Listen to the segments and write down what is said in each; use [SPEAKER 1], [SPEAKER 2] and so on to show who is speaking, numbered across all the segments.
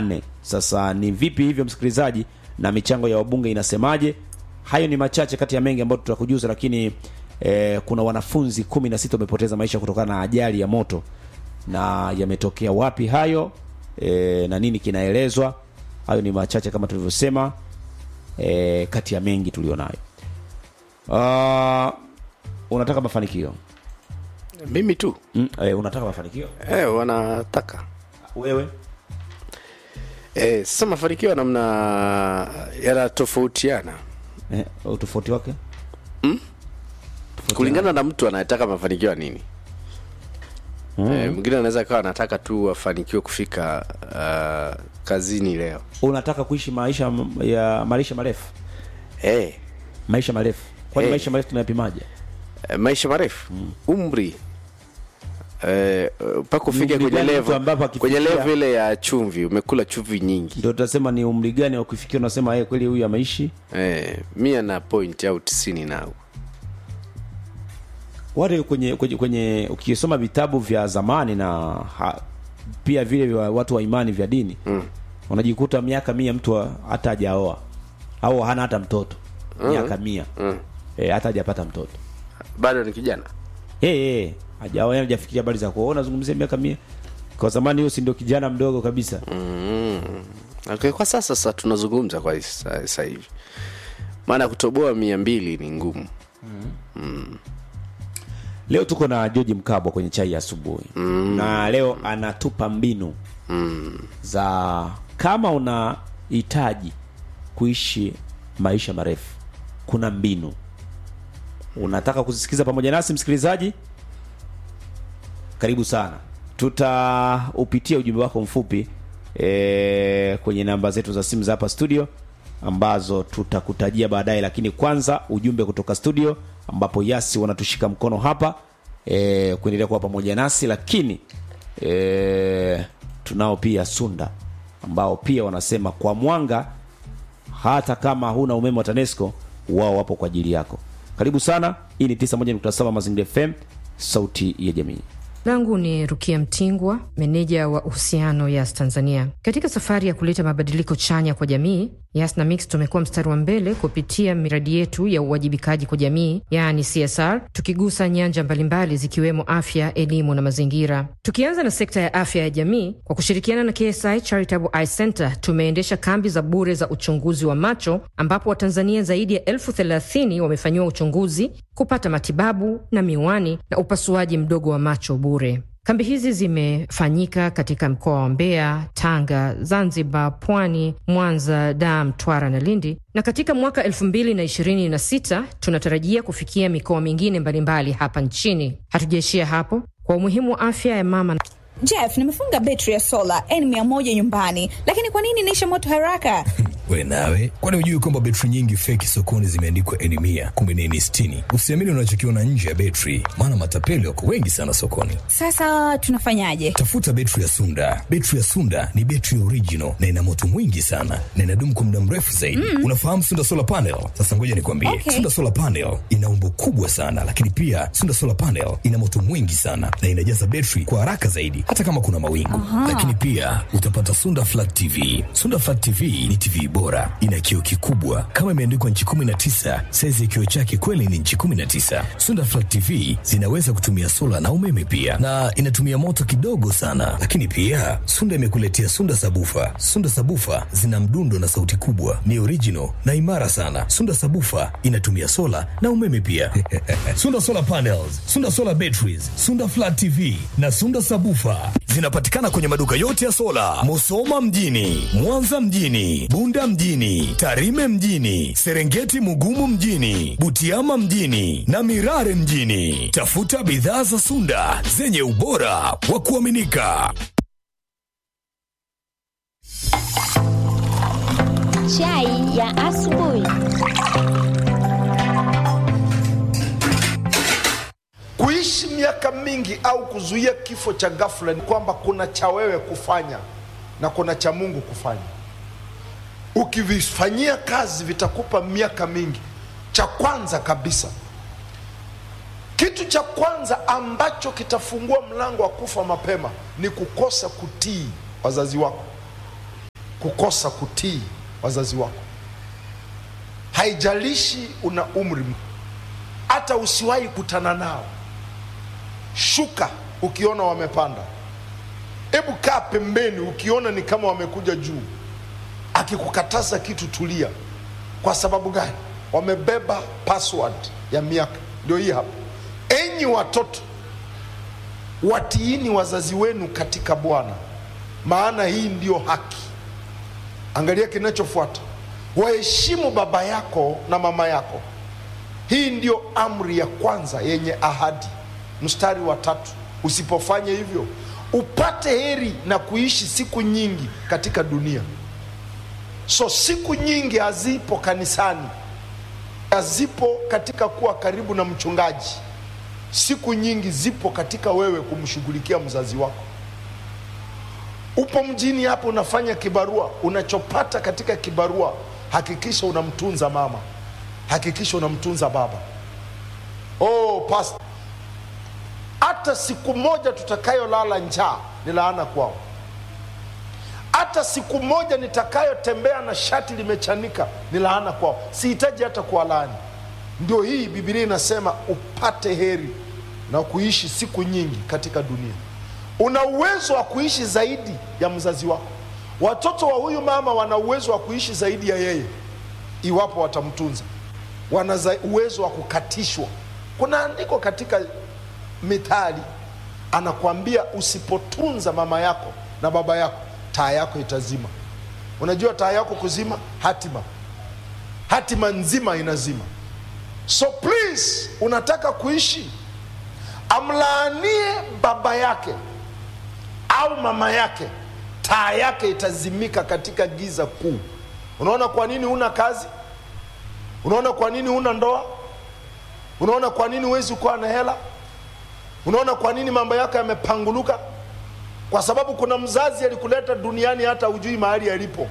[SPEAKER 1] nane. Sasa ni vipi hivyo msikilizaji, na michango ya wabunge inasemaje? Hayo ni machache kati ya mengi ambayo tutakujuza, lakini eh, kuna wanafunzi kumi na sita wamepoteza maisha kutokana na ajali ya moto, na yametokea wapi hayo eh, na nini kinaelezwa? Hayo ni machache kama tulivyosema, eh, kati ya mengi tulionayo. Uh, unataka mafanikio
[SPEAKER 2] mimi tu
[SPEAKER 1] mm, eh, unataka mafanikio
[SPEAKER 2] eh, wanataka
[SPEAKER 1] wewe
[SPEAKER 2] eh, sasa mafanikio ya namna yanatofautiana
[SPEAKER 1] eh, utofauti wake
[SPEAKER 2] kulingana na mtu anayetaka mafanikio ya nini mm. eh, mwingine anaweza kawa anataka tu afanikiwe kufika uh, kazini leo
[SPEAKER 1] unataka kuishi maisha m- ya maisha marefu
[SPEAKER 2] eh,
[SPEAKER 1] maisha marefu kwani
[SPEAKER 2] Eh.
[SPEAKER 1] maisha marefu tunayapimaje
[SPEAKER 2] eh, maisha marefu mm. umri eh, mpaka ufike
[SPEAKER 1] Umri
[SPEAKER 2] kwenye
[SPEAKER 1] gani mtu
[SPEAKER 2] level
[SPEAKER 1] ambapo akifikia-
[SPEAKER 2] kwenye level ile ya chumvi umekula chumvi nyingi
[SPEAKER 1] ndio tutasema ni umri gani wa kufikia unasema yeye kweli huyu ameishi
[SPEAKER 2] eh, mia na point au tisini nao
[SPEAKER 1] wale kwenye kwenye, kwenye ukisoma vitabu vya zamani na ha, pia vile vya watu wa imani vya dini mm. unajikuta miaka mia mtu wa- hata hajaoa au hana hata mtoto miaka mia
[SPEAKER 2] mm.
[SPEAKER 1] e, hata hajapata mtoto
[SPEAKER 2] bado ni kijana
[SPEAKER 1] hey, hey, hajaoa yani hajafikiria habari za kuoa unazungumzia miaka mia kwa zamani huyo si ndio kijana mdogo kabisa
[SPEAKER 2] mm. okay, kwa sasa sasa tunazungumza kwa sa- sasa hivi maana kutoboa mia mbili ni ngumu
[SPEAKER 1] leo tuko na George Mkabwa kwenye chai ya asubuhi mm. na leo anatupa mbinu
[SPEAKER 2] mm.
[SPEAKER 1] za kama unahitaji kuishi maisha marefu kuna mbinu unataka kuzisikiza pamoja nasi msikilizaji karibu sana tutaupitia ujumbe wako mfupi e, kwenye namba zetu za simu za hapa studio ambazo tutakutajia baadaye lakini kwanza ujumbe kutoka studio ambapo yasi wanatushika mkono hapa e, kuendelea kuwa pamoja nasi lakini e, tunao pia sunda ambao pia wanasema kwa mwanga hata kama huna umeme wa tanesco wao wapo kwa ajili yako karibu sana hii ni 91.7 mazingira fm sauti ya jamii
[SPEAKER 3] langu ni rukia mtingwa meneja wa uhusiano yas tanzania katika safari ya kuleta mabadiliko chanya kwa jamii yas na mix tumekuwa mstari wa mbele kupitia miradi yetu ya uwajibikaji kwa jamii yaani csr tukigusa nyanja mbalimbali zikiwemo afya elimu na mazingira tukianza na sekta ya afya ya jamii kwa kushirikiana na ksi charitable eye center tumeendesha kambi za bure za uchunguzi wa macho ambapo watanzania zaidi ya elfu thelathini wamefanyiwa uchunguzi kupata matibabu na miwani na upasuaji mdogo wa macho bure kambi hizi zimefanyika katika mkoa wa mbeya tanga zanzibar pwani mwanza dar mtwara na lindi na katika mwaka 226 tunatarajia kufikia mikoa mingine mbalimbali hapa nchini hatujaishia hapo kwa umuhimu wa afya ya mama
[SPEAKER 4] Jeff, nimefunga betri ya sola N100 nyumbani, lakini kwa nini inaisha moto haraka?
[SPEAKER 5] we nawe kwani hujui kwamba betri nyingi feki sokoni zimeandikwa eni mia kumbe ni eni sitini usiamini unachokiona nje ya betri maana matapeli wako wengi sana sokoni
[SPEAKER 4] Sasa tunafanyaje?
[SPEAKER 5] tafuta betri ya sunda betri ya sunda ni betri original na ina moto mwingi sana na inadumu kwa muda mrefu zaidi mm. unafahamu sunda solar panel sasa ngoja nikwambie
[SPEAKER 4] Okay.
[SPEAKER 5] sunda solar panel ina umbo kubwa sana lakini pia sunda solar panel ina moto mwingi sana na inajaza betri kwa haraka zaidi hata kama kuna mawingu lakini pia utapata sunda flat tv sunda flat tv ni tv bora ina kioo kikubwa kama imeandikwa nchi 19 saizi ya kioo chake kweli ni nchi 19 sunda flat tv zinaweza kutumia sola na umeme pia na inatumia moto kidogo sana lakini pia sunda imekuletea sunda sabufa sunda sabufa zina mdundo na sauti kubwa ni original na imara sana sunda sabufa inatumia sola na umeme pia sunda solar panels sunda solar batteries sunda flat tv na sunda sabufa zinapatikana kwenye maduka yote ya sola musoma mjini mwanza mjini bunda mjini tarime mjini serengeti mugumu mjini butiama mjini na mirare mjini tafuta bidhaa za sunda zenye ubora wa kuaminika
[SPEAKER 6] Chai ya asubuhi.
[SPEAKER 7] Kuishi miaka mingi au kuzuia kifo cha ghafla ni kwamba kuna cha wewe kufanya na kuna cha Mungu kufanya. Ukivifanyia kazi vitakupa miaka mingi. Cha kwanza kabisa, kitu cha kwanza ambacho kitafungua mlango wa kufa mapema ni kukosa kutii wazazi wako. kukosa kutii wazazi wako haijalishi una umri m- hata usiwahi kutana nao shuka ukiona wamepanda hebu kaa pembeni ukiona ni kama wamekuja juu akikukataza kitu tulia kwa sababu gani wamebeba password ya miaka ndio hii hapa enyi watoto watiini wazazi wenu katika bwana maana hii ndiyo haki angalia kinachofuata waheshimu baba yako na mama yako hii ndiyo amri ya kwanza yenye ahadi mstari wa tatu usipofanya hivyo upate heri na kuishi siku nyingi katika dunia so siku nyingi hazipo kanisani hazipo katika kuwa karibu na mchungaji siku nyingi zipo katika wewe kumshughulikia mzazi wako upo mjini hapo unafanya kibarua unachopata katika kibarua hakikisha unamtunza mama hakikisha unamtunza baba oh, past hata siku moja tutakayolala njaa ni laana kwao hata siku moja nitakayotembea na shati limechanika ni laana kwao sihitaji hata kuwalaani ndio hii bibilia inasema upate heri na kuishi siku nyingi katika dunia una uwezo wa kuishi zaidi ya mzazi wako watoto wa huyu mama wana uwezo wa kuishi zaidi ya yeye iwapo watamtunza wana za- uwezo wa kukatishwa kuna andiko katika mithali anakwambia usipotunza mama yako na baba yako taa yako itazima unajua taa yako kuzima hatima hatima nzima inazima so please unataka kuishi amlaanie baba yake au mama yake taa yake itazimika katika giza kuu unaona kwa nini huna kazi unaona kwa nini huna ndoa unaona kwa nini huwezi kuwa na hela unaona kwa nini mambo yako yamepanguluka kwa sababu kuna mzazi alikuleta duniani hata hujui mahali alipo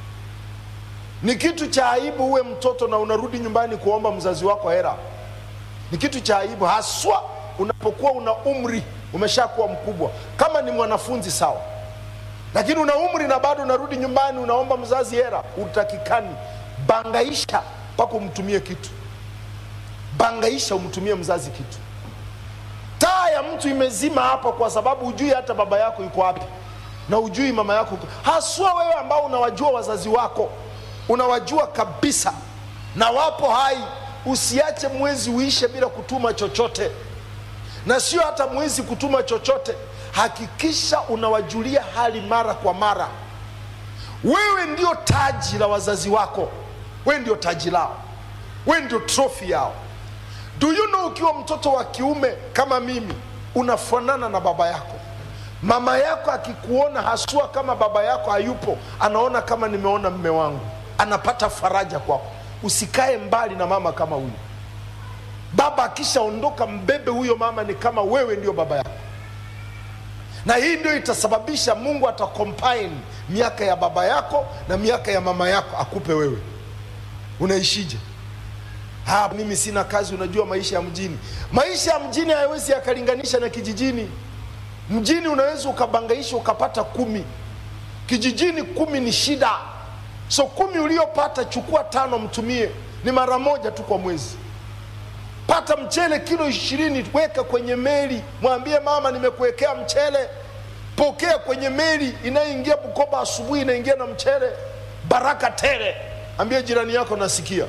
[SPEAKER 7] ni kitu cha aibu uwe mtoto na unarudi nyumbani kuomba mzazi wako hera ni kitu cha aibu haswa unapokuwa una umri umeshakuwa mkubwa kama ni mwanafunzi sawa lakini una umri na bado unarudi nyumbani unaomba mzazi hera utakikani bangaisha mpaka umtumie kitu bangaisha umtumie mzazi kitu taa ya mtu imezima hapa kwa sababu hujui hata baba yako yuko wapi na hujui mama yako yuko haswa wewe ambao unawajua wazazi wako unawajua kabisa na wapo hai usiache mwezi uishe bila kutuma chochote na sio hata mwezi kutuma chochote hakikisha unawajulia hali mara kwa mara wewe ndio taji la wazazi wako wewe ndio taji lao wewe ndio trofi yao do you know ukiwa mtoto wa kiume kama mimi unafanana na baba yako mama yako akikuona haswa kama baba yako hayupo anaona kama nimeona mme wangu anapata faraja kwako usikae mbali na mama kama huyu baba akishaondoka mbebe huyo mama ni kama wewe ndio baba yako na hii ndio itasababisha mungu atacombine miaka ya baba yako na miaka ya mama yako akupe wewe unaishije ha, mimi sina kazi unajua maisha ya mjini maisha ya mjini hayawezi yakalinganisha na kijijini mjini unaweza ukabangaisha ukapata kumi kijijini kumi ni shida so kumi uliopata chukua tano mtumie ni mara moja tu kwa mwezi pata mchele kilo ishirini weka kwenye meli mwambie mama nimekuwekea mchele pokea kwenye meli inayoingia bukoba asubuhi inaingia na mchele baraka tele ambie jirani yako nasikia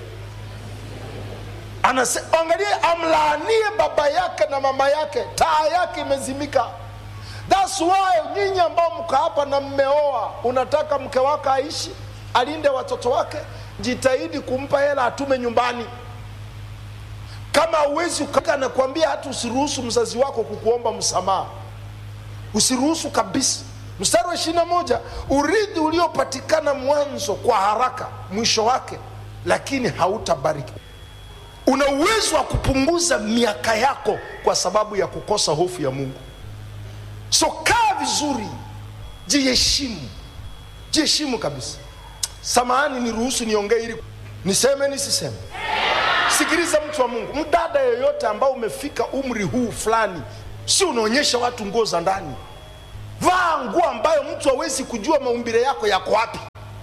[SPEAKER 7] Anase, angalia amlaanie baba yake na mama yake taa yake imezimika thats why nyinyi ambao mko hapa na mmeoa unataka mke wako aishi alinde watoto wake jitahidi kumpa hela atume nyumbani kama hauwezi nakwambia hata usiruhusu mzazi wako kukuomba msamaha usiruhusu kabisa mstari wa ishiri na moja urithi uliopatikana mwanzo kwa haraka mwisho wake lakini hautabariki una uwezo wa kupunguza miaka yako kwa sababu ya kukosa hofu ya mungu so kaa vizuri jiheshimu jiheshimu kabisa samahani niruhusu niongee ili niseme nisiseme sikiliza mtu wa mungu mdada yoyote ambao umefika umri huu fulani si unaonyesha watu nguo za ndani vaa nguo ambayo mtu hawezi kujua maumbile yako yako wapi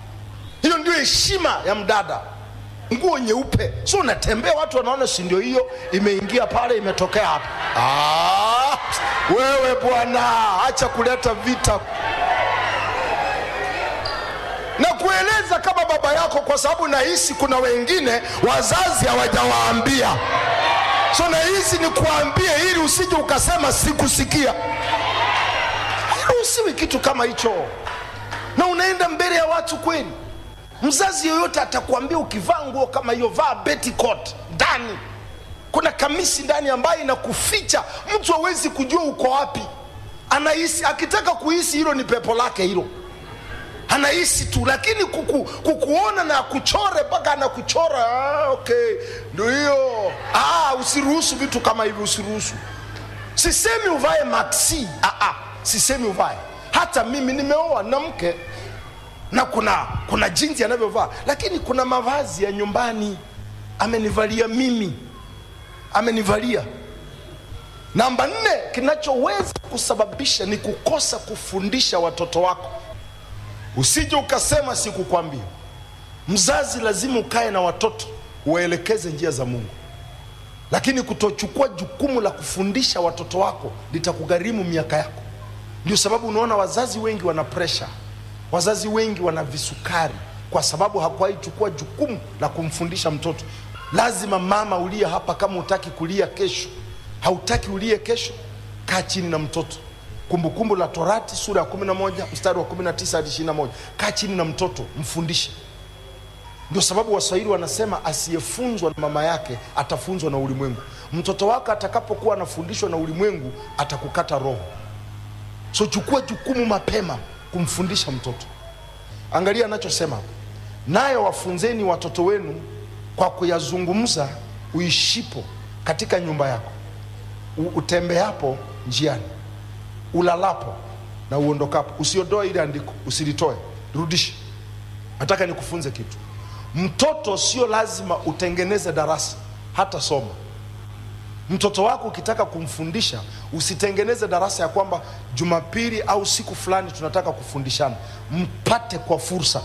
[SPEAKER 7] ndio heshima ya mdada nguo nyeupe so unatembea watu wanaona si ndio hiyo imeingia pale imetokea hapa ah, wewe bwana acha kuleta vita na kueleza kama baba yako kwa sababu nahisi kuna wengine wazazi hawajawaambia so nahisi ni kuambie ili usije ukasema sikusikia haruhusiwi kitu kama hicho na unaenda mbele ya watu kweli mzazi yoyote atakwambia ukivaa nguo kama hiyo vaa betcoat ndani kuna kamisi ndani ambayo inakuficha mtu hawezi kujua uko wapi anahisi akitaka kuhisi hilo ni pepo lake hilo anahisi tu lakini kuku, kukuona na kuchore mpaka anakuchora ah, okay ndio hiyo ah, usiruhusu vitu kama hivi usiruhusu sisemi uvae maxi ah, ah, sisemi uvae hata mimi nimeoa na mke na kuna kuna jinsi anavyovaa lakini kuna mavazi ya nyumbani amenivalia mimi amenivalia namba nne kinachoweza kusababisha ni kukosa kufundisha watoto wako usije ukasema sikukwambia mzazi lazima ukae na watoto uwaelekeze njia za mungu lakini kutochukua jukumu la kufundisha watoto wako litakugharimu miaka yako ndio sababu unaona wazazi wengi wana presha wazazi wengi wana visukari kwa sababu hakuwahi chukua jukumu la kumfundisha mtoto lazima mama ulie hapa kama utaki kulia kesho hautaki ulie kesho kaa chini na mtoto kumbukumbu la torati sura ya 11 mstari wa 19 hadi 21 kaa chini na mtoto mfundishe ndio sababu waswahili wanasema asiyefunzwa na mama yake atafunzwa na ulimwengu mtoto wako atakapokuwa anafundishwa na ulimwengu atakukata roho so chukua jukumu mapema kumfundisha mtoto angalia anachosema hapa nayo wafunzeni watoto wenu kwa kuyazungumza uishipo katika nyumba yako U- utembeapo njiani ulalapo na uondokapo usiondoe ile andiko usilitoe rudishe nataka nikufunze kitu mtoto sio lazima utengeneze darasa hata soma mtoto wako ukitaka kumfundisha usitengeneze darasa ya kwamba jumapili au siku fulani tunataka kufundishana mpate kwa fursa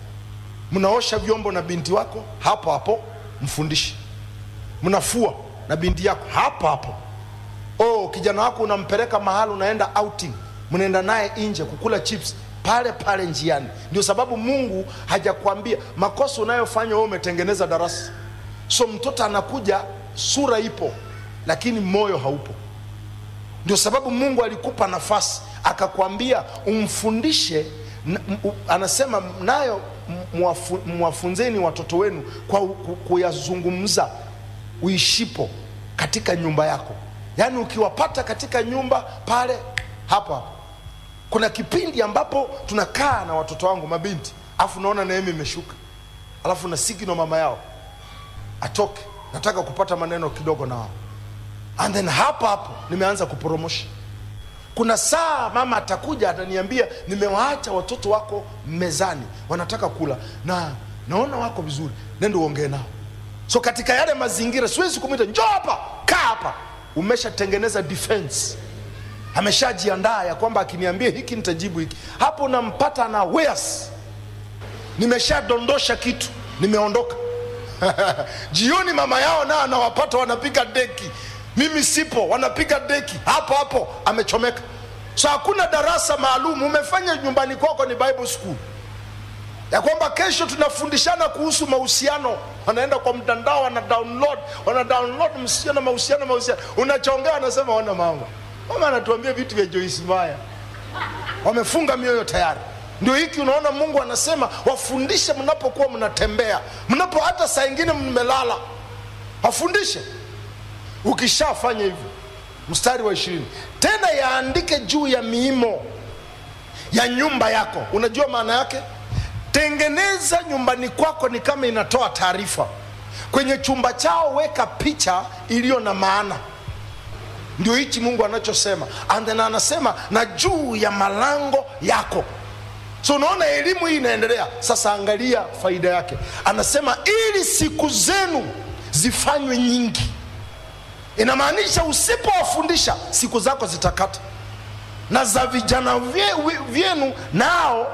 [SPEAKER 7] mnaosha vyombo na binti wako hapo hapo mfundishe mnafua na binti yako hapo hapo oh, kijana wako unampeleka mahali unaenda outing mnaenda naye nje kukula chips pale pale njiani ndio sababu mungu hajakwambia makosa unayofanya wewe umetengeneza darasa so mtoto anakuja sura ipo lakini moyo haupo ndio sababu mungu alikupa nafasi akakwambia umfundishe n- m- u- anasema nayo m- mwafu- mwafunzeni watoto wenu kwa u- ku- kuyazungumza uishipo katika nyumba yako yaani ukiwapata katika nyumba pale hapo hapo kuna kipindi ambapo tunakaa na watoto wangu mabinti alafu naona neema imeshuka alafu na sigino mama yao atoke nataka kupata maneno kidogo na wao and then hapo hapo nimeanza kuporomosha kuna saa mama atakuja ataniambia nimewaacha watoto wako mezani wanataka kula na naona wako vizuri nendo uongee nao so katika yale mazingira siwezi kumwita njoo hapa kaa hapa umeshatengeneza defense ameshajiandaa ya kwamba akiniambia hiki nitajibu hiki hapo nampata na weas nimeshadondosha kitu nimeondoka jioni mama yao nao anawapata wanapiga deki mimi sipo wanapiga deki hapo hapo amechomeka so hakuna darasa maalum umefanya nyumbani kwako ni bible school ya kwamba kesho tunafundishana kuhusu mahusiano wanaenda kwa mtandao wana download wana download msichana mahusiano mahusiano unachongea wanasema wana mama mama anatuambia vitu vya Joyce Meyer wamefunga mioyo tayari ndio hiki unaona mungu anasema wafundishe mnapokuwa mnatembea mnapo hata saa ingine mmelala wafundishe ukishafanya hivyo mstari wa ishirini tena yaandike juu ya miimo ya nyumba yako unajua maana yake tengeneza nyumbani kwako ni kama inatoa taarifa kwenye chumba chao weka picha iliyo na maana ndio hichi mungu anachosema and then anasema na juu ya malango yako so unaona elimu hii inaendelea sasa angalia faida yake anasema ili siku zenu zifanywe nyingi inamaanisha usipowafundisha siku zako zitakata na za vijana vye- wi- vyenu nao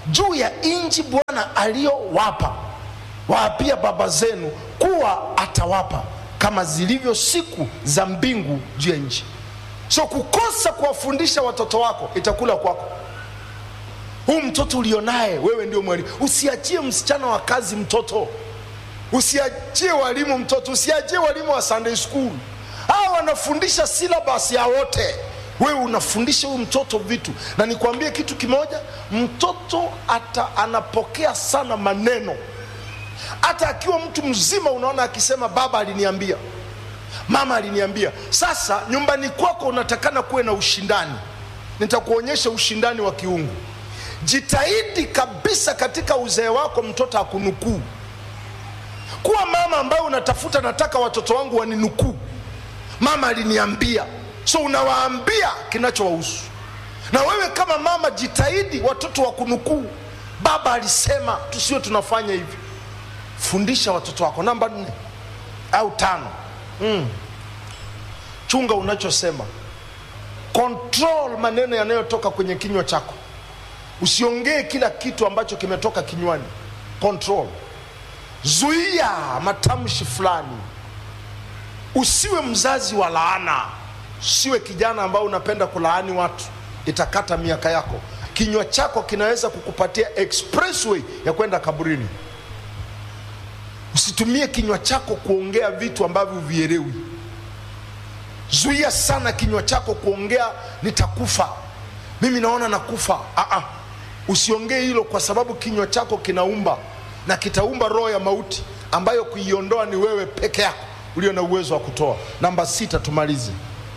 [SPEAKER 7] juu ya nchi bwana aliyowapa waapia baba zenu kuwa atawapa kama zilivyo siku za mbingu juu ya nchi so kukosa kuwafundisha watoto wako itakula kwako huu mtoto ulionaye wewe ndio mwalimu usiachie msichana wa kazi mtoto usiachie walimu mtoto usiachie walimu wa sunday school hawa wanafundisha syllabus ya wote wewe unafundisha huyu mtoto vitu na nikwambie kitu kimoja mtoto ata anapokea sana maneno hata akiwa mtu mzima unaona akisema baba aliniambia mama aliniambia sasa nyumbani kwako unatakana kuwe na ushindani nitakuonyesha ushindani wa kiungu jitahidi kabisa katika uzee wako mtoto akunukuu kuwa mama ambaye unatafuta nataka watoto wangu waninukuu mama aliniambia so unawaambia kinachowahusu na wewe kama mama jitahidi watoto wa kunukuu baba alisema tusiwe tunafanya hivi fundisha watoto wako namba nne au tano mm. chunga unachosema control maneno yanayotoka kwenye kinywa chako usiongee kila kitu ambacho kimetoka kinywani control zuia matamshi fulani usiwe mzazi wa laana usiwe kijana ambao unapenda kulaani watu itakata miaka yako kinywa chako kinaweza kukupatia expressway ya kwenda kaburini usitumie kinywa chako kuongea vitu ambavyo huvielewi zuia sana kinywa chako kuongea nitakufa mimi naona nakufa Aa, usiongee hilo kwa sababu kinywa chako kinaumba na kitaumba roho ya mauti ambayo kuiondoa ni wewe peke yako ulio na uwezo wa kutoa namba sita tumalize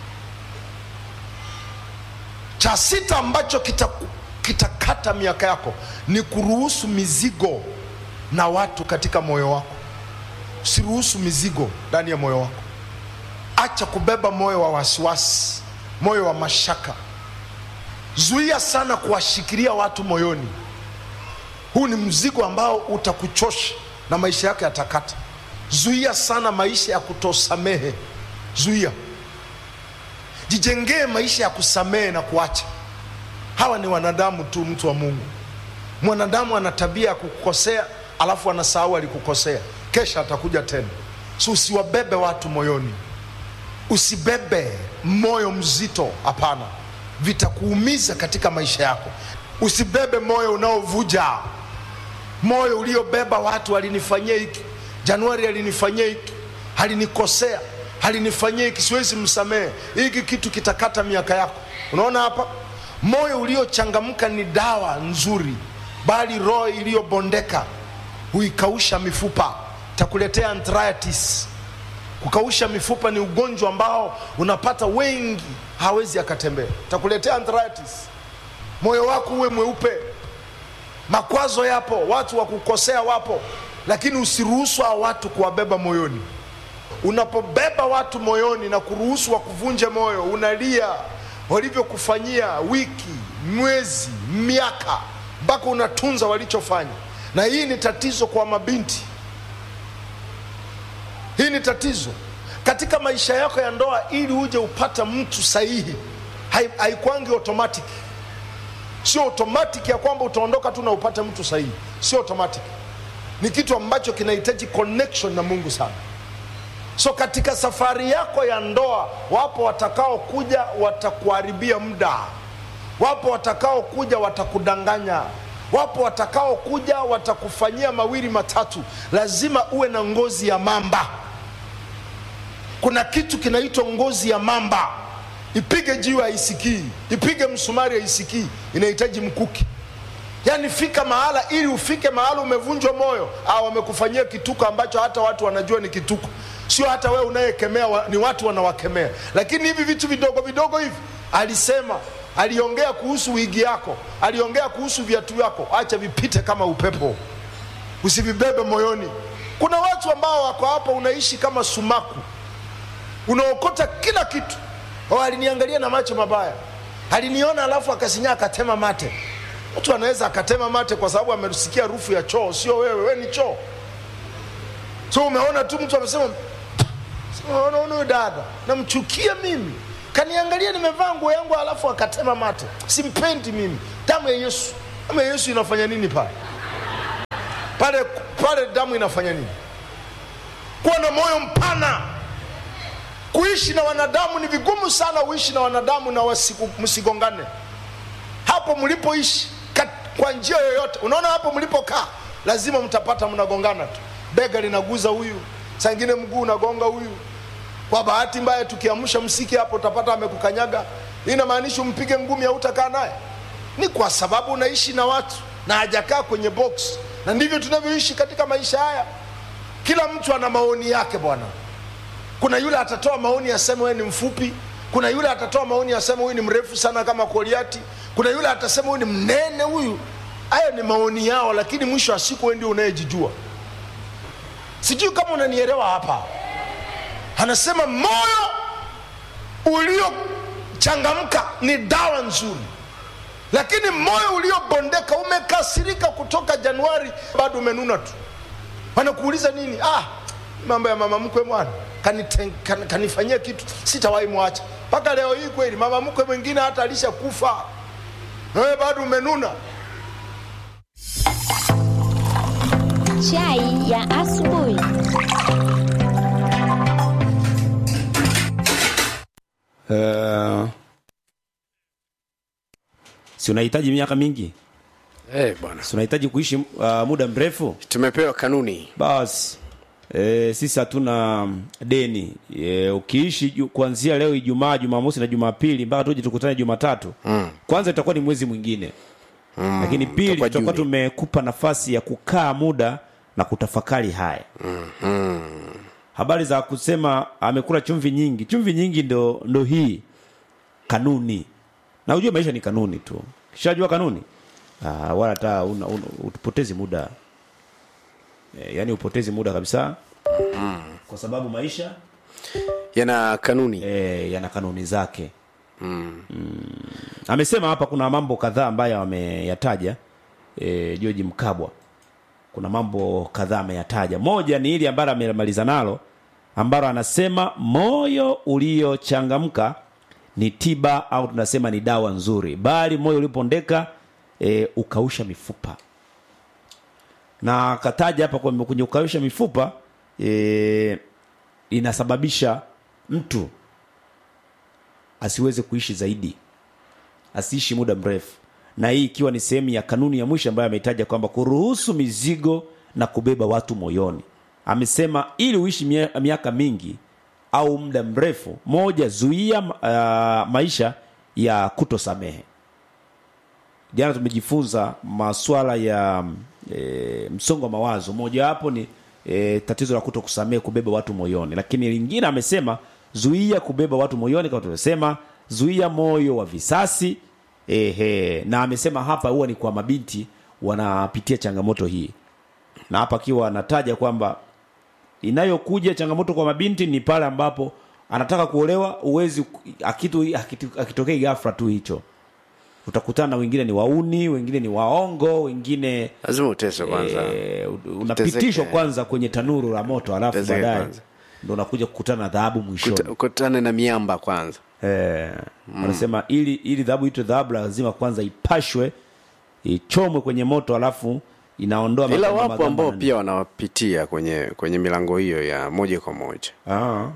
[SPEAKER 7] cha sita ambacho kitakata kita kitakata miaka yako ni kuruhusu mizigo na watu katika moyo wako usiruhusu mizigo ndani ya moyo wako acha kubeba moyo wa wasiwasi moyo wa mashaka zuia sana kuwashikilia watu moyoni huu ni mzigo ambao utakuchosha na maisha yako yatakata zuia sana maisha ya kutosamehe zuia jijengee maisha ya kusamehe na kuacha hawa ni wanadamu tu mtu wa mungu mwanadamu ana tabia ya kukukosea alafu anasahau alikukosea kesha atakuja tena so usiwabebe watu moyoni usibebe moyo mzito hapana vitakuumiza katika maisha yako usibebe moyo unaovuja moyo uliobeba watu alinifanyia hiki januari alinifanyia hiki alinikosea alinifanyia hiki siwezi msamehe hiki kitu kitakata miaka yako unaona hapa moyo uliochangamka ni dawa nzuri bali roho iliyobondeka huikausha mifupa takuletea arthritis kukausha mifupa ni ugonjwa ambao unapata wengi hawezi akatembea takuletea arthritis moyo wako uwe mweupe makwazo yapo watu wa kukosea wapo lakini usiruhusu hao watu kuwabeba moyoni unapobeba watu moyoni na kuruhusu wakuvunje moyo unalia walivyokufanyia wiki mwezi miaka mpaka unatunza walichofanya na hii ni tatizo kwa mabinti hii ni tatizo katika maisha yako ya ndoa ili uje upata mtu sahihi hai- haikwangi automatic sio automatic ya kwamba utaondoka tu na upate mtu sahihi sio automatic ni kitu ambacho kinahitaji connection na mungu sana so katika safari yako ya ndoa wapo watakaokuja watakuharibia muda wapo watakaokuja watakudanganya wapo watakaokuja watakufanyia mawili matatu lazima uwe na ngozi ya mamba kuna kitu kinaitwa ngozi ya mamba ipige jiwe haisikii ipige msumari haisikii inahitaji mkuki yaani fika mahala ili ufike mahala umevunjwa moyo au wamekufanyia kituko ambacho hata watu wanajua ni kituko sio hata wewe unayekemea wa, ni watu wanawakemea lakini hivi vitu vidogo vidogo hivi alisema aliongea kuhusu wigi yako aliongea kuhusu viatu vyako acha vipite kama upepo usivibebe moyoni kuna watu ambao wako hapa unaishi kama sumaku unaokota kila kitu oh, aliniangalia na macho mabaya aliniona alafu akasinyaa akatema mate mtu anaweza akatema mate kwa sababu amesikia harufu ya choo sio wewe we ni choo so umeona tu mtu amesema unaona huyu dada namchukia mimi kaniangalia nimevaa nguo yangu alafu akatema mate simpendi mimi damu ya yesu ama yesu inafanya nini pale pale pale damu inafanya nini kuwa na moyo mpana kuishi na wanadamu ni vigumu sana uishi na wanadamu na wasiku, msigongane hapo mlipoishi kat- kwa njia yoyote unaona hapo mlipokaa lazima mtapata mnagongana tu bega linaguza huyu saa ingine mguu unagonga huyu kwa bahati mbaya tukiamsha msiki hapo utapata amekukanyaga Hii inamaanisha umpige ngumi hautakaa naye ni kwa sababu unaishi na watu na hajakaa kwenye box na ndivyo tunavyoishi katika maisha haya kila mtu ana maoni yake bwana kuna yule atatoa maoni aseme wewe ni mfupi kuna yule atatoa maoni aseme huyu ni mrefu sana kama Goliati kuna yule atasema huyu ni mnene huyu hayo ni maoni yao lakini mwisho wa siku wewe ndio unayejijua sijui kama unanielewa hapa anasema moyo uliochangamka ni dawa nzuri lakini moyo uliobondeka umekasirika kutoka januari bado umenuna tu wanakuuliza nini ah mambo ya mama mkwe mwana kanite- kan- kanifanyia kitu sitawahi mwacha mpaka leo hii kweli mama mkwe mwingine hata alishakufa wewe bado umenuna
[SPEAKER 6] Chai ya asubuhi.
[SPEAKER 1] uh, si unahitaji miaka mingi
[SPEAKER 2] Eh, bwana
[SPEAKER 1] si unahitaji kuishi uh, muda mrefu
[SPEAKER 2] tumepewa kanuni
[SPEAKER 1] basi e, sisi hatuna deni e, ukiishi ju- kuanzia leo ijumaa jumamosi na jumapili mpaka tuje tukutane jumatatu mm. kwanza itakuwa ni mwezi mwingine mm. lakini pili
[SPEAKER 2] itakuwa
[SPEAKER 1] tutakuwa
[SPEAKER 2] Juni.
[SPEAKER 1] tumekupa nafasi ya kukaa muda na kutafakari haya mm. habari za kusema amekula chumvi nyingi chumvi nyingi ndo, ndo hii kanuni na ujue maisha ni kanuni tu kishajua kanuni ah, wala hata una- una- utupotezi muda e, yani upotezi muda kabisa kwa sababu maisha
[SPEAKER 2] yana kanuni
[SPEAKER 1] e, yana kanuni zake mm. amesema hapa kuna mambo kadhaa ambayo ameyataja e, George Mkabwa kuna mambo kadhaa ameyataja moja ni hili ambalo amemaliza nalo ambalo anasema moyo uliochangamka ni tiba au tunasema ni dawa nzuri bali moyo uliopondeka e, ukausha mifupa na akataja hapa kwamba kwenye kukausha mifupa e, inasababisha mtu asiweze kuishi zaidi asiishi muda mrefu na hii ikiwa ni sehemu ya kanuni ya mwisho ambayo ameitaja kwamba kuruhusu mizigo na kubeba watu moyoni amesema ili uishi mia- miaka mingi au muda mrefu moja zuia uh, maisha ya kutosamehe jana tumejifunza maswala ya e, msongo wa mawazo mojawapo ni e, tatizo la kuto kusamehe kubeba watu moyoni lakini lingine amesema zuia kubeba watu moyoni kama tulivyosema zuia moyo wa visasi ehe na amesema hapa huwa ni kwa mabinti wanapitia changamoto hii na hapa akiwa anataja kwamba inayokuja changamoto kwa mabinti ni pale ambapo anataka kuolewa uwezi akitu, akitu, akitokei ghafla tu hicho utakutana na wengine ni wauni wengine ni waongo wengine
[SPEAKER 2] lazima uteswe kwanza
[SPEAKER 1] e, unapitishwa
[SPEAKER 2] Utezeke.
[SPEAKER 1] kwanza kwenye tanuru la moto alafu
[SPEAKER 2] Utezeke
[SPEAKER 1] baadaye
[SPEAKER 2] kwanza.
[SPEAKER 1] ndo unakuja kukutana na dhahabu mwishoni
[SPEAKER 2] Kuta- ukutane na miamba kwanza
[SPEAKER 1] Eh, wanasema ili ili dhahabu itwe dhahabu lazima kwanza ipashwe ichomwe kwenye moto alafu inaondoa
[SPEAKER 2] ila
[SPEAKER 1] magamba-
[SPEAKER 2] wapo
[SPEAKER 1] magamba
[SPEAKER 2] ambao
[SPEAKER 1] na-
[SPEAKER 2] pia wanapitia kwenye kwenye milango hiyo ya moja kwa moja
[SPEAKER 1] Ah.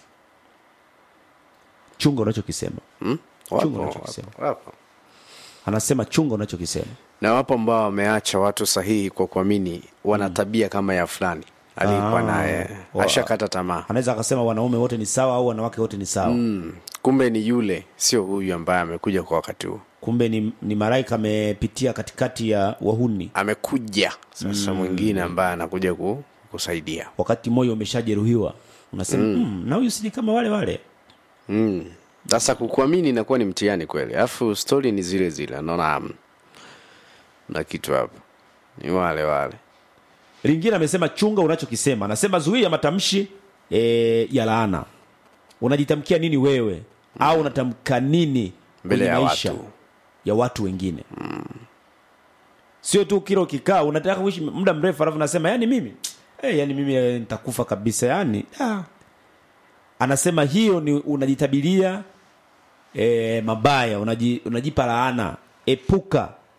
[SPEAKER 1] chunga unachokisema
[SPEAKER 2] hmm?
[SPEAKER 1] Chunga
[SPEAKER 2] wapo,
[SPEAKER 1] unachokisema.
[SPEAKER 2] wapo, wapo.
[SPEAKER 1] anasema chunga unachokisema
[SPEAKER 2] na wapo ambao wameacha watu sahihi kwa kuamini wana tabia kama ya fulani alikuwa
[SPEAKER 1] Ah.
[SPEAKER 2] naye
[SPEAKER 1] Wa-
[SPEAKER 2] ashakata tamaa
[SPEAKER 1] anaweza akasema wanaume wote ni sawa au wanawake wote ni sawa
[SPEAKER 2] mm. kumbe ni yule sio huyu ambaye amekuja kwa wakati huu
[SPEAKER 1] kumbe ni, ni malaika amepitia katikati ya wahuni
[SPEAKER 2] amekuja sasa mwingine ambaye anakuja ku, kusaidia
[SPEAKER 1] wakati moyo umeshajeruhiwa unasema mm. na huyu siji kama wale wale
[SPEAKER 2] Mm. sasa kukuamini inakuwa ni mtihani kweli alafu stori ni zile zile naona mm, na kitu hapo ni wale wale
[SPEAKER 1] lingine amesema chunga unachokisema anasema zuia matamshi e, ya laana unajitamkia nini wewe au unatamka nini
[SPEAKER 2] Mbele
[SPEAKER 1] kwenye
[SPEAKER 2] ya
[SPEAKER 1] maisha
[SPEAKER 2] watu.
[SPEAKER 1] ya watu wengine sio tu kila ukikaa unataka kuishi muda mrefu alafu nasema yani mimi hey, yani mimi eh, nitakufa kabisa yani ah. anasema hiyo ni unajitabiria e, mabaya unaji, unajipa laana epuka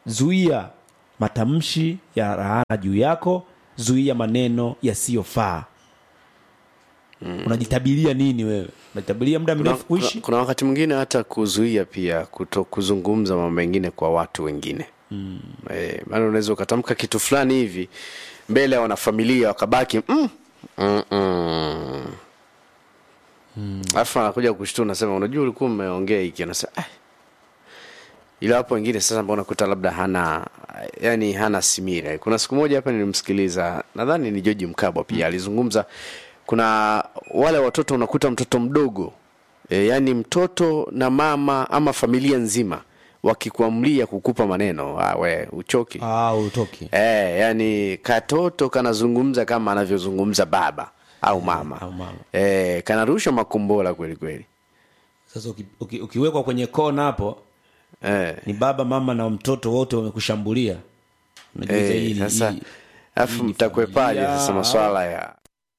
[SPEAKER 1] zuia matamshi ya laana juu yako zuia maneno yasiyofaa unajitabiria nini wewe unajitabiria muda
[SPEAKER 2] kuna,
[SPEAKER 1] mrefu kuishi
[SPEAKER 2] kuna, kuna wakati mwingine hata kuzuia pia kuto kuzungumza mambo mengine kwa watu wengine mm. e, maana unaweza ukatamka kitu fulani hivi mbele ya wanafamilia wakabaki mm, mm, mm. alafu anakuja kushtua unasema unajua ulikuwa umeongea hiki anasema ah. ila hapo wengine sasa ambao unakuta labda hana yani hana simira kuna siku moja hapa nilimsikiliza nadhani ni joji mkabwa pia alizungumza kuna wale watoto unakuta mtoto mdogo e, yani mtoto na mama ama familia nzima wakikuamlia kukupa maneno ah, we uchoki
[SPEAKER 1] ah, utoki
[SPEAKER 2] e, yani katoto kanazungumza kama anavyozungumza baba au mama,
[SPEAKER 1] au mama.
[SPEAKER 2] E, kanarusha makombola kweli kweli
[SPEAKER 1] sasa uki, uki, ukiwekwa kwenye kona hapo
[SPEAKER 2] e,
[SPEAKER 1] ni baba mama na mtoto wote wamekushambulia Unajiuliza hii
[SPEAKER 2] e,
[SPEAKER 1] ni-
[SPEAKER 2] sasa
[SPEAKER 1] hii-
[SPEAKER 2] alafu
[SPEAKER 1] hii ni
[SPEAKER 2] mtakwepaje
[SPEAKER 1] familia
[SPEAKER 2] sasa
[SPEAKER 1] au-
[SPEAKER 2] maswala ya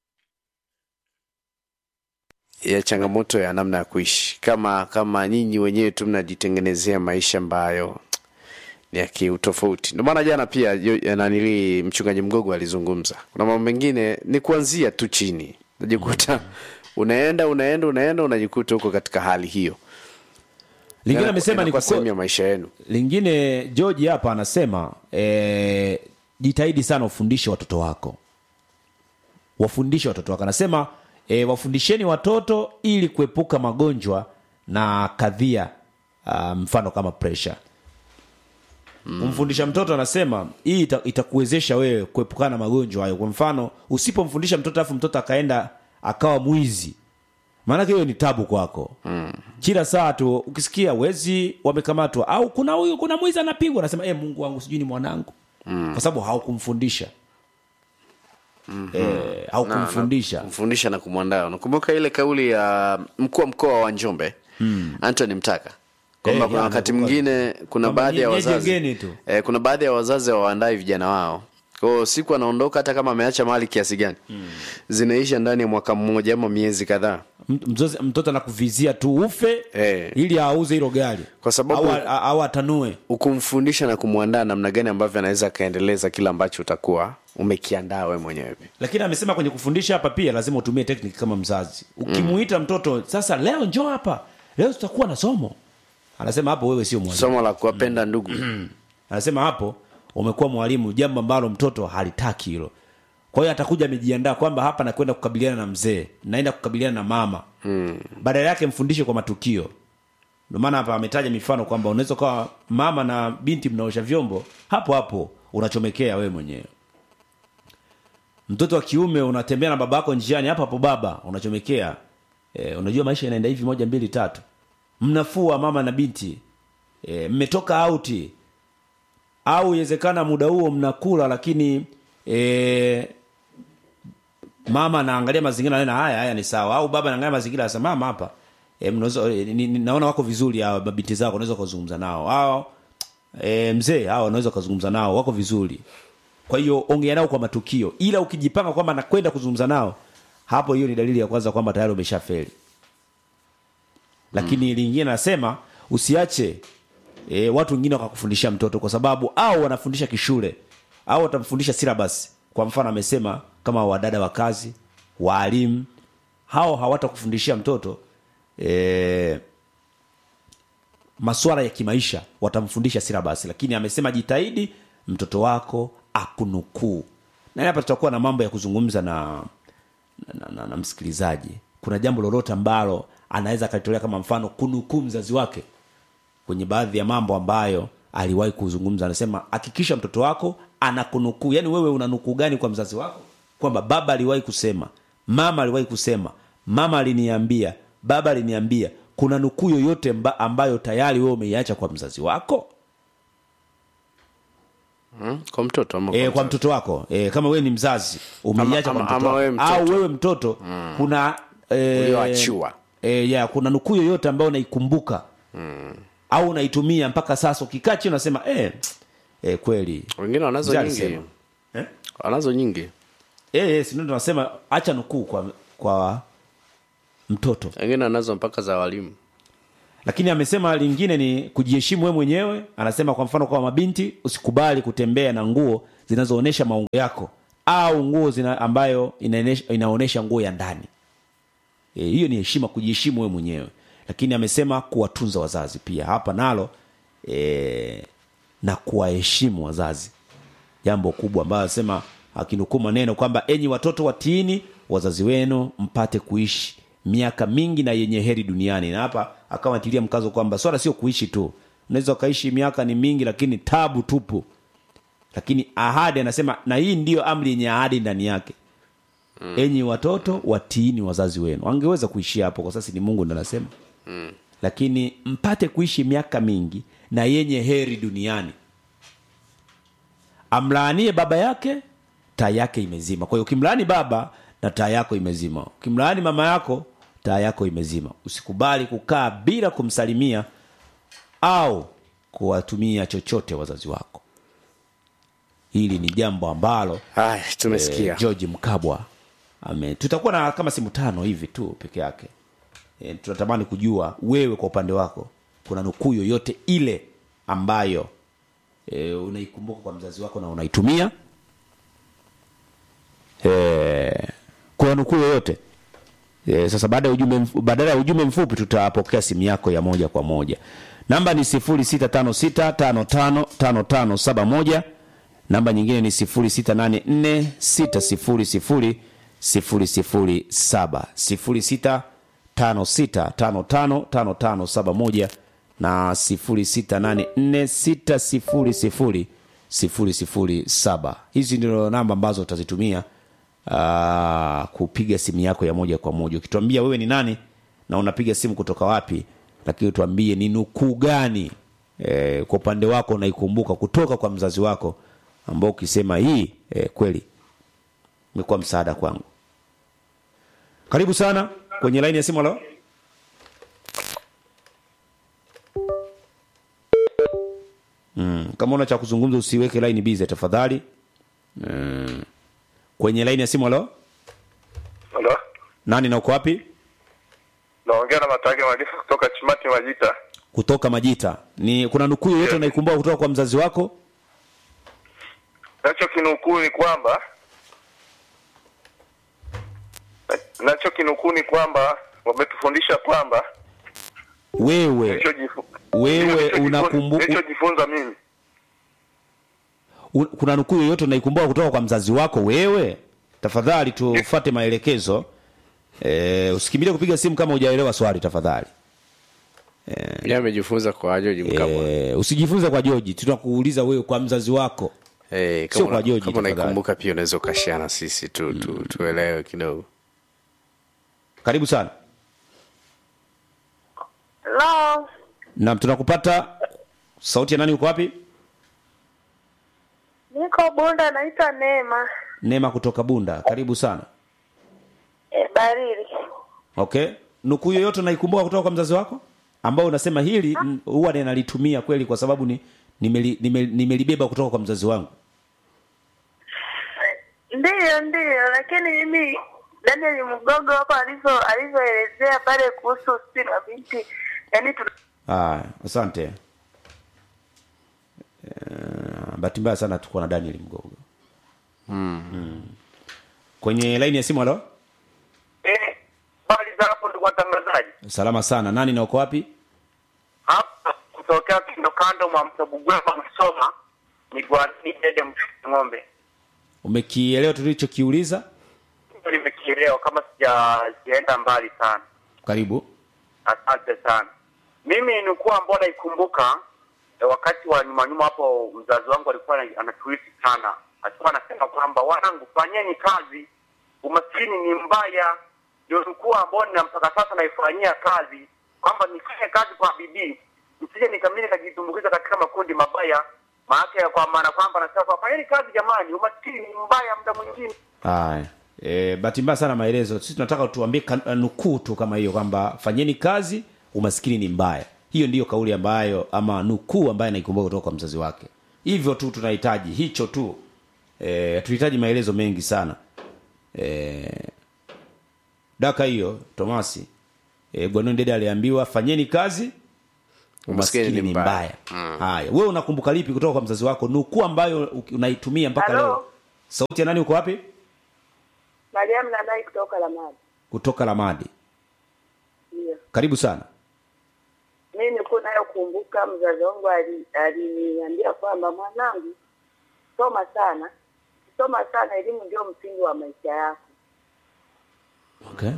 [SPEAKER 2] ya changamoto ya namna ya kuishi kama kama nyinyi wenyewe tu mnajitengenezea maisha ambayo ni ya kiutofauti ndio maana jana pia yo- ya nanili mchungaji mgogo alizungumza kuna mambo mengine ni kuanzia tu chini najikuta unaenda unaenda unaenda unajikuta huko katika hali hiyo
[SPEAKER 1] lingine
[SPEAKER 2] Yana-
[SPEAKER 1] amesema ni
[SPEAKER 2] inakuwa
[SPEAKER 1] kuko-
[SPEAKER 2] sehemu ya maisha yenu
[SPEAKER 1] lingine george hapa anasema eh, jitahidi sana ufundishe watoto wako wafundishe watoto wako anasema eh, wafundisheni watoto ili kuepuka magonjwa na kadhia uh, mfano kama pressure kumfundisha mtoto anasema hii ita, itakuwezesha wewe kuepukana na magonjwa hayo kwa mfano usipomfundisha mtoto alafu mtoto akaenda akawa mwizi maanake hiyo ni tabu kwako mm. kila saa tu ukisikia wezi wamekamatwa au kuna huyu kuna mwizi anapigwa anasema e, mungu wangu sijui ni mwanangu mm. kwa sababu haukumfundisha mm-hmm. e, haukumfundisha
[SPEAKER 2] kumfundisha na kumwandaa unakumbuka ile kauli ya mkuu wa mkoa wa njombe mm. antony mtaka kwamba
[SPEAKER 1] Eh,
[SPEAKER 2] kuna
[SPEAKER 1] ya,
[SPEAKER 2] wakati
[SPEAKER 1] nakumbuka.
[SPEAKER 2] mwingine kuna
[SPEAKER 1] Kwamba
[SPEAKER 2] baadhi ya
[SPEAKER 1] nye-
[SPEAKER 2] wazazi
[SPEAKER 1] nyejengeni tu.
[SPEAKER 2] eh, kuna baadhi ya wazazi hawaandai vijana wao kwao siku anaondoka hata kama ameacha mali kiasi gani mm. zinaisha ndani ya mwaka mmoja ama miezi kadhaa
[SPEAKER 1] M- mzozi- mtoto anakuvizia tu ufe
[SPEAKER 2] Eh.
[SPEAKER 1] ili auze hilo gari
[SPEAKER 2] Kwa sababu-
[SPEAKER 1] au, a- au atanue
[SPEAKER 2] ukumfundisha na kumwandaa namna gani ambavyo anaweza akaendeleza kile ambacho utakuwa umekiandaa we mwenyewe pia
[SPEAKER 1] lakini amesema kwenye kufundisha hapa pia lazima utumie tekniki kama mzazi ukimuita mtoto sasa leo njoo hapa leo tutakuwa na somo anasema hapo wewe sio mwalimu
[SPEAKER 2] somo la kuwapenda ndugu
[SPEAKER 1] anasema hapo umekuwa mwalimu jambo ambalo mtoto halitaki hilo kwa hiyo atakuja amejiandaa kwamba hapa nakwenda kukabiliana na mzee naenda kukabiliana na mama mm. badala yake mfundishe kwa matukio ndio maana hapa ametaja mifano kwamba unaweza ukawa mama na binti mnaosha vyombo hapo hapo unachomekea wewe mwenyewe mtoto wa kiume unatembea na baba yako njiani hapo hapo baba unachomekea e, unajua maisha inaenda hivi moja mbili tatu mnafua mama na binti e, mmetoka auti au iwezekana muda huo mnakula lakini e, mama anaangalia mazingira anaona haya haya ni sawa au baba anaangalia mazingira anasema mama hapa e, mnaweza e, ni, ni, naona wako vizuri hawa mabinti zako unaweza kuzungumza nao hao e, mzee hao unaweza kuzungumza nao wako vizuri kwa hiyo ongea nao kwa matukio ila ukijipanga kwamba nakwenda kuzungumza nao hapo hiyo ni dalili ya kwanza kwamba tayari umeshafeli lakini mm. lingine nasema usiache e, watu wengine wakakufundisha mtoto kwa sababu au wanafundisha kishule au watamfundisha syllabus kwa mfano amesema kama wadada wa kazi waalimu hao hawatakufundishia mtoto e, maswala ya kimaisha watamfundisha syllabus lakini amesema jitahidi mtoto wako akunukuu na hapa tutakuwa na mambo ya kuzungumza na na, na, na, na msikilizaji kuna jambo lolote ambalo anaweza akalitolea kama mfano kunukuu mzazi wake kwenye baadhi ya mambo ambayo aliwahi kuzungumza anasema hakikisha mtoto wako anakunukuu yaani wewe una nukuu gani kwa mzazi wako kwamba baba aliwahi kusema mama aliwahi kusema mama aliniambia baba aliniambia kuna nukuu yoyote mba, ambayo tayari wewe umeiacha kwa mzazi wako
[SPEAKER 2] hmm? kwa mtoto ama
[SPEAKER 1] e, kwa
[SPEAKER 2] mzazi?
[SPEAKER 1] mtoto wako e, kama wewe ni mzazi umeiacha
[SPEAKER 2] Ama-
[SPEAKER 1] kwa
[SPEAKER 2] ama-
[SPEAKER 1] mtoto,
[SPEAKER 2] ama wewe
[SPEAKER 1] wako.
[SPEAKER 2] mtoto.
[SPEAKER 1] au wewe mtoto mm. kuna e,
[SPEAKER 2] Ulioachiwa.
[SPEAKER 1] e, ya kuna nukuu yoyote ambayo unaikumbuka mm. au unaitumia mpaka sasa ukikaa chini unasema e, e, kweli
[SPEAKER 2] wengine wanazo
[SPEAKER 1] Mzee
[SPEAKER 2] nyingi
[SPEAKER 1] alisema. Eh?
[SPEAKER 2] wanazo nyingi
[SPEAKER 1] e, e, si ndio tunasema acha nukuu kwa kwa mtoto
[SPEAKER 2] wengine wanazo mpaka za walimu
[SPEAKER 1] lakini amesema lingine ni kujiheshimu wewe mwenyewe anasema kwa mfano kwa mabinti usikubali kutembea na nguo zinazoonyesha maungo yako au nguo zina ambayo inaonesha, inaonyesha nguo ya ndani e, hiyo ni heshima kujiheshimu wewe mwenyewe lakini amesema kuwatunza wazazi pia hapa nalo e, na kuwaheshimu wazazi jambo kubwa ambayo anasema akinukuu maneno kwamba enyi watoto watiini wazazi wenu mpate kuishi miaka mingi na yenye heri duniani na hapa akawa atilia mkazo kwamba swala sio kuishi tu unaweza ukaishi miaka ni mingi lakini tabu tupu lakini ahadi anasema na hii ndiyo amri yenye ahadi ndani yake mm. enyi watoto watiini wazazi wenu angeweza kuishia hapo kwa sasa ni mungu ndo anasema mm. lakini mpate kuishi miaka mingi na yenye heri duniani amlaanie baba yake taa yake imezima kwa hiyo ukimlaani baba na taa yako imezima ukimlaani mama yako taa yako imezima usikubali kukaa bila kumsalimia au kuwatumia chochote wazazi wako hili ni jambo ambalo
[SPEAKER 2] haya tumesikia
[SPEAKER 1] eh, george mkabwa ame tutakuwa na kama simu tano hivi tu peke yake e, tunatamani kujua wewe kwa upande wako kuna nukuu yoyote ile ambayo e, unaikumbuka kwa mzazi wako na unaitumia e, kuna nukuu yoyote e, sasa baada ya ujumbe mf- badala ya ujumbe mfupi tutapokea simu yako ya moja kwa moja namba ni 0656555571 namba nyingine ni 0684600007 0656555571 na 0684600007 hizi ndio namba ambazo utazitumia uh, kupiga simu yako ya moja kwa moja ukituambia wewe ni nani na unapiga simu kutoka wapi lakini tuambie ni nukuu gani e, kwa upande wako unaikumbuka kutoka kwa mzazi wako ambao ukisema hii e, kweli imekuwa msaada kwangu karibu sana kwenye laini ya simu alo mm, kama una cha kuzungumza usiweke laini bize tafadhali mm. kwenye laini ya simu alo
[SPEAKER 8] Halo,
[SPEAKER 1] nani na uko wapi
[SPEAKER 8] naongea na Matage Malifu kutoka Chimati Majita.
[SPEAKER 1] kutoka majita ni kuna nukuu yoyote unaikumbuka kutoka kwa mzazi wako
[SPEAKER 8] Nacho kinukuu ni kwamba nacho kinukuu ni kwamba wametufundisha kwamba
[SPEAKER 1] wewe
[SPEAKER 8] nilichojifu-
[SPEAKER 1] wewe
[SPEAKER 8] nilichojifu-
[SPEAKER 1] unakumbu-
[SPEAKER 8] nilichojifunza mimi
[SPEAKER 1] u- kuna nukuu yoyote unaikumbuka kutoka kwa mzazi wako wewe tafadhali tufate maelekezo e, usikimbilie kupiga simu kama hujaelewa swali tafadhali
[SPEAKER 2] Yeye amejifunza kwa George Mkabwa.
[SPEAKER 1] e, usijifunze kwa joji tunakuuliza wewe kwa mzazi wako
[SPEAKER 2] Eh,
[SPEAKER 1] sio
[SPEAKER 2] kama
[SPEAKER 1] kwa
[SPEAKER 2] una-
[SPEAKER 1] George,
[SPEAKER 2] kama
[SPEAKER 1] tafadhali.
[SPEAKER 2] unaikumbuka pia unaweza ukashare na sisi tu, tu, tuelewe kidogo.
[SPEAKER 1] karibu sana
[SPEAKER 9] Hello.
[SPEAKER 1] nam tunakupata sauti ya nani uko wapi
[SPEAKER 9] Niko Bunda naitwa Neema.
[SPEAKER 1] neema kutoka bunda karibu sana
[SPEAKER 9] E, Barili.
[SPEAKER 1] okay nukuu yoyote unaikumbuka kutoka kwa mzazi wako ambao unasema hili n- huwa ninalitumia kweli kwa sababu ni nimeli- nimeli- nimelibeba kutoka kwa mzazi wangu
[SPEAKER 9] Ndiyo, ndiyo, lakini mimi Daniel Mgogo hapo alivyo alivyoelezea pale kuhusu si na binti, yaani tuna
[SPEAKER 1] Haya, asante. Uh, bahati mbaya sana tuko na Daniel Mgogo. Mm. Kwenye laini ya simu halo?
[SPEAKER 8] eh, bali za hapo ndugu watangazaji
[SPEAKER 1] Salama sana. Nani na uko wapi?
[SPEAKER 8] hapa kutokea kando kando mwa mto Bugwema Msoma ni Gwani Dede Mfuti ng'ombe
[SPEAKER 1] Umekielewa tulichokiuliza?
[SPEAKER 8] Hilo limekielewa kama sija sijaenda mbali sana
[SPEAKER 1] Karibu.
[SPEAKER 8] Asante sana. Mimi nilikuwa ambao naikumbuka eh, wakati wa nyuma nyuma hapo, mzazi wangu alikuwa ana- anatuisi sana, alikuwa anasema kwamba wanangu, fanyeni kazi, umaskini ni mbaya. Ndio nilikuwa ambao nina mpaka sasa naifanyia kazi, kwamba nifanye kazi kwa bidii, nisije nikamili nikajitumbukiza katika makundi mabaya. Maana kwa maana kwamba anasema kwamba fanyeni kazi jamani, umaskini ni mbaya muda mwingine.
[SPEAKER 1] Haya. E, bahati mbaya sana maelezo. Sisi tunataka tuambie kan- nukuu tu kama hiyo kwamba fanyeni kazi, umaskini ni mbaya. Hiyo ndiyo kauli ambayo ama nukuu ambayo naikumbuka kutoka kwa mzazi wake. Hivyo tu tunahitaji hicho tu. Eh, tunahitaji maelezo mengi sana. Eh, daka hiyo Tomasi e, Gwanon Dede aliambiwa fanyeni kazi umaskini ni mbaya haya wewe unakumbuka lipi kutoka kwa mzazi wako nukuu ambayo uki- unaitumia mpaka
[SPEAKER 9] Halo?
[SPEAKER 1] leo sauti ya nani uko wapi
[SPEAKER 9] Mariam Nanai kutoka Lamadi.
[SPEAKER 1] kutoka lamadi
[SPEAKER 9] Ndio.
[SPEAKER 1] karibu sana
[SPEAKER 9] Mimi nilikuwa nayokumbuka mzazi wangu ali- aliniambia kwamba mwanangu, soma sana, soma sana, elimu ndio msingi wa maisha yako.
[SPEAKER 1] okay.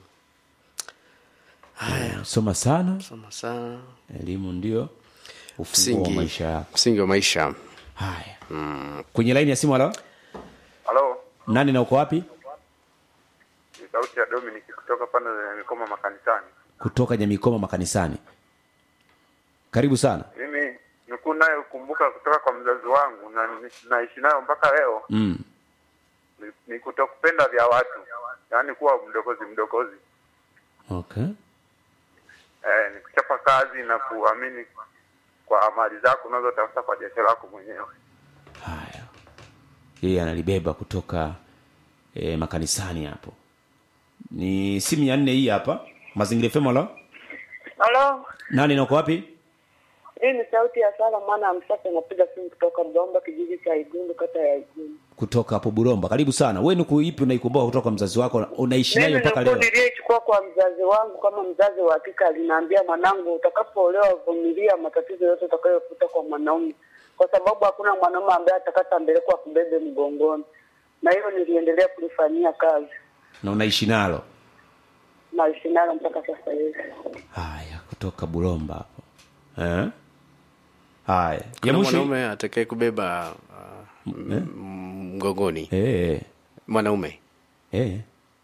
[SPEAKER 1] haya soma sana
[SPEAKER 2] Soma sana
[SPEAKER 1] elimu ndio ufunguo wa
[SPEAKER 2] msingi
[SPEAKER 1] maisha yako
[SPEAKER 2] msingi wa maisha
[SPEAKER 1] haya kwenye laini ya simu halo
[SPEAKER 8] Halo,
[SPEAKER 1] nani na uko wapi
[SPEAKER 8] ni sauti ya Dominic kutoka pande za Mikoma makanisani.
[SPEAKER 1] kutoka nyamikoma makanisani karibu sana
[SPEAKER 8] Mimi nilikuwa nayo kumbuka kutoka kwa mzazi wangu na ni- naishi nayo mpaka leo
[SPEAKER 1] mm.
[SPEAKER 8] ni, ni kutokupenda vya watu, yaani kuwa mdokozi mdokozi,
[SPEAKER 1] okay.
[SPEAKER 8] eh, ni kuchapa kazi na kuamini kwa amali zako unazotafuta kwa jasho lako mwenyewe.
[SPEAKER 1] haya yeye analibeba kutoka e, makanisani hapo ni simu ya nne hii hapa mazingira fm halo
[SPEAKER 9] Halo,
[SPEAKER 1] nani na uko wapi
[SPEAKER 9] hii ni sauti ya Sala mwana wa Msasa, napiga simu kutoka Mdomba, kijiji cha Igundu, kata ya Igundu.
[SPEAKER 1] kutoka hapo buromba karibu sana we nuku ipi unaikumbuka kutoka kwa mzazi wako unaishi nayo
[SPEAKER 9] Mimi
[SPEAKER 1] mpaka
[SPEAKER 9] nilikuwa
[SPEAKER 1] leo
[SPEAKER 9] niliyechukua kwa mzazi wangu kama mzazi wa hakika, aliniambia mwanangu, utakapoolewa vumilia matatizo yote utakayokuta kwa mwanaume, kwa sababu hakuna mwanaume ambaye atakata mbele kwa kubebe mgongoni, na hilo niliendelea kulifanyia kazi
[SPEAKER 1] na unaishi nalo
[SPEAKER 9] naishi nalo mpaka sasa hivi.
[SPEAKER 1] haya kutoka buromba hapo eh? haya ya
[SPEAKER 2] kuna
[SPEAKER 1] mwisho
[SPEAKER 2] mwanaume atakaye kubeba uh, m- m- mgongoni
[SPEAKER 1] eh,
[SPEAKER 2] mwanaume
[SPEAKER 1] eh,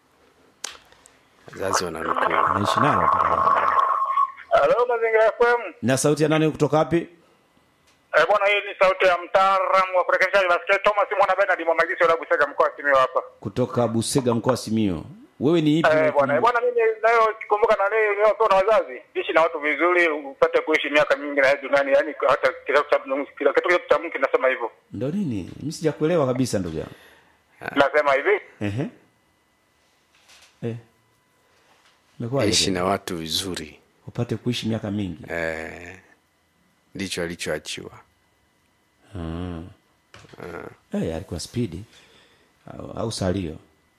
[SPEAKER 2] wazazi wananukuu
[SPEAKER 1] unaishi nalo mpaka leo.
[SPEAKER 8] Halo, Mazingira FM.
[SPEAKER 1] na sauti ya nani kutoka wapi
[SPEAKER 8] Eh, bwana, hii ni sauti ya mtaalamu wa kurekebisha masikio Thomas Mwana Bernard Mwamagisi wa Busega mkoa wa Simiyu hapa.
[SPEAKER 1] kutoka busega mkoa wa simio wewe ni ipi
[SPEAKER 8] Eh, bwana,
[SPEAKER 1] unaikumbuka?
[SPEAKER 8] eh, bwana mimi nayo kumbuka na leo niliyopewa na wazazi, ishi na watu vizuri, upate kuishi miaka mingi na hii duniani, yani hata kila kitu cha kila kitu cha Mungu kinasema hivyo.
[SPEAKER 1] ndo nini mi sijakuelewa kabisa ndugu yangu
[SPEAKER 8] Nasema hivi,
[SPEAKER 1] Ehe. Eh. Imekuwaje
[SPEAKER 2] ishi
[SPEAKER 1] tena?
[SPEAKER 2] na watu vizuri
[SPEAKER 1] upate kuishi miaka mingi
[SPEAKER 2] eh, ndicho alichoachiwa
[SPEAKER 1] eh, alikuwa spidi au, au salio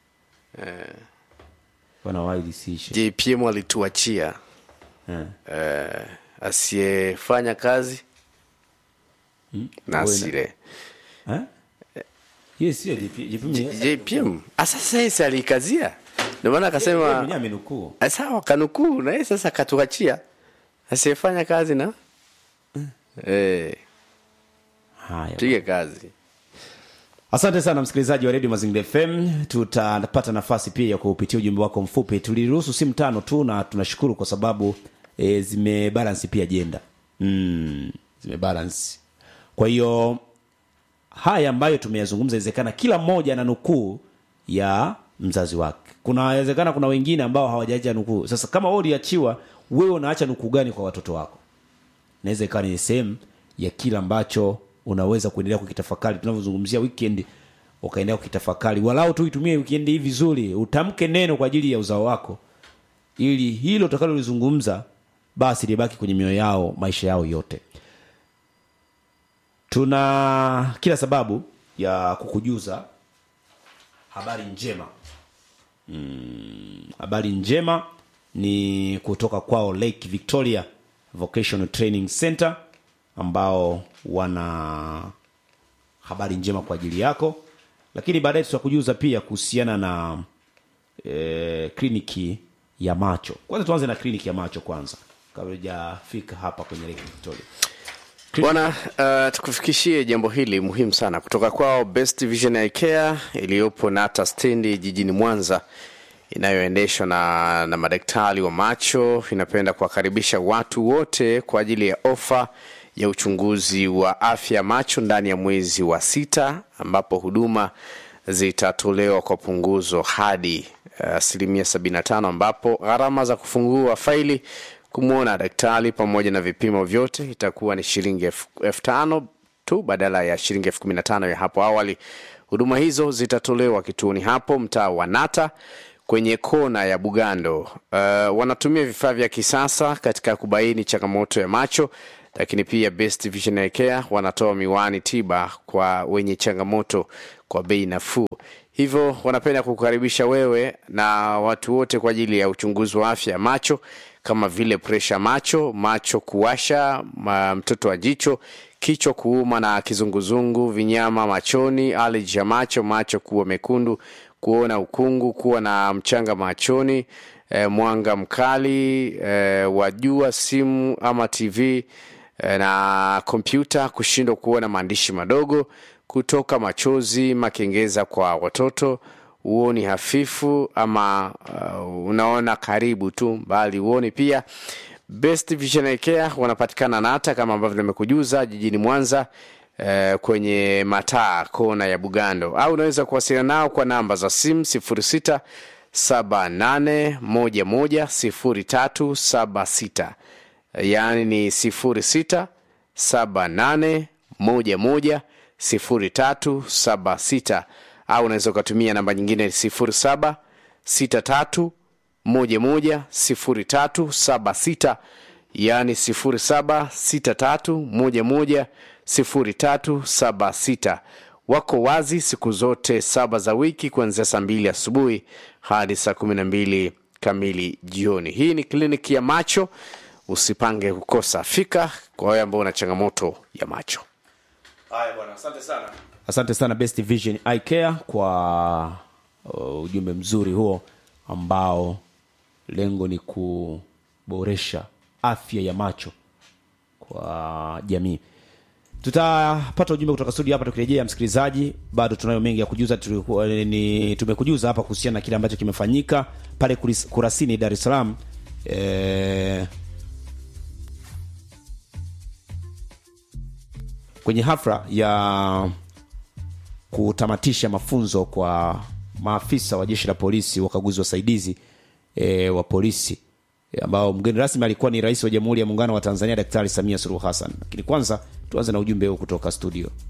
[SPEAKER 1] bwana waili siishe
[SPEAKER 2] jpm alituachia
[SPEAKER 1] eh.
[SPEAKER 2] eh, asiyefanya kazi na
[SPEAKER 1] Awe na-
[SPEAKER 2] asile
[SPEAKER 1] eh? yes sio JP JP
[SPEAKER 2] jpm sasa yesi aliikazia ndio maana akasema
[SPEAKER 1] mwenyewe amenukuu
[SPEAKER 2] Ah, sawa kanukuu na yeye sasa akatuachia asiyefanya kazi na eh,
[SPEAKER 1] haya
[SPEAKER 2] pige kazi
[SPEAKER 1] asante sana msikilizaji wa redio mazingira fm tutapata nafasi pia ya kupitia ujumbe wako mfupi tuliruhusu simu tano tu na tunashukuru kwa sababu e, zimebalansi pia jenda mm, zimebalansi kwa hiyo haya ambayo tumeyazungumza inawezekana kila mmoja ana nukuu ya mzazi wake kunawezekana kuna wengine ambao hawajaacha nukuu sasa kama wewe uliachiwa wewe unaacha nukuu gani kwa watoto wako inaweza ikawa ni sehemu ya kile ambacho unaweza kuendelea kukitafakari tunavyozungumzia weekend ukaendelea kukitafakari walau tu itumie weekend hii vizuri utamke neno kwa ajili ya uzao wako ili hilo utakalolizungumza basi libaki kwenye mioyo yao maisha yao yote tuna kila sababu ya kukujuza habari njema mm, habari njema ni kutoka kwao lake victoria vocational training center ambao wana habari njema kwa ajili yako lakini baadaye tutakujuza pia kuhusiana na e, kliniki ya macho kwanza tuanze na kliniki ya macho kwanza kabla hujafika hapa kwenye lake victoria
[SPEAKER 2] bwana uh, tukufikishie jambo hili muhimu sana kutoka kwao best vision Eye care iliyopo nata stendi jijini mwanza inayoendeshwa na, na madaktari wa macho inapenda kuwakaribisha watu wote kwa ajili ya ofa ya uchunguzi wa afya ya macho ndani ya mwezi wa sita ambapo huduma zitatolewa kwa punguzo hadi asilimia uh, 75 ambapo gharama za kufungua faili kumwona daktari pamoja na vipimo vyote itakuwa ni shilingi elfu elfu tano tu badala ya shilingi elfu kumi na tano ya hapo awali huduma hizo zitatolewa kituoni hapo mtaa wa nata kwenye kona ya Bugando. Uh, wanatumia vifaa vya kisasa katika kubaini changamoto ya macho, lakini pia Best Vision Eye Care wanatoa miwani tiba kwa wenye changamoto kwa bei nafuu. Hivyo wanapenda kukukaribisha wewe na watu wote kwa ajili ya uchunguzi wa afya ya macho kama vile presha macho, macho kuwasha, ma, mtoto wa jicho, kichwa kuuma na kizunguzungu, vinyama machoni, allergy ya macho, macho kuwa mekundu, kuona ukungu, kuwa na mchanga machoni, e, mwanga mkali e, wa jua, simu ama TV e, na kompyuta, kushindwa kuona maandishi madogo, kutoka machozi, makengeza kwa watoto, uoni hafifu ama uh, unaona karibu tu bali uoni pia. Best Vision Eye Care wanapatikana Nata kama ambavyo nimekujuza jijini Mwanza eh, kwenye mataa kona ya Bugando, au unaweza kuwasiliana nao kwa namba za simu 06 78 11 0376 yaani ni 06 78 11 0376 au unaweza ukatumia namba nyingine 07 63 11 0376 yaani 07 63 11 0376 wako wazi siku zote saba za wiki kuanzia saa mbili asubuhi hadi saa kumi na mbili kamili jioni hii ni kliniki ya macho usipange kukosa fika kwa wewe ambao una changamoto ya macho
[SPEAKER 1] haya bwana asante sana asante sana best vision Eye Care kwa uh, ujumbe mzuri huo ambao lengo ni kuboresha afya ya macho kwa jamii tutapata ujumbe kutoka studio hapa tukirejea msikilizaji bado tunayo mengi ya kujuza tulikuwa ni tumekujuza hapa kuhusiana na kile ambacho kimefanyika pale kuris- kurasini dar es salaam eh, kwenye hafla ya kutamatisha mafunzo kwa maafisa wa jeshi la polisi wakaguzi wasaidizi e, wa polisi e, ambao mgeni rasmi alikuwa ni rais wa jamhuri ya muungano wa tanzania daktari samia suluhu hassan lakini kwanza tuanze na ujumbe huu kutoka studio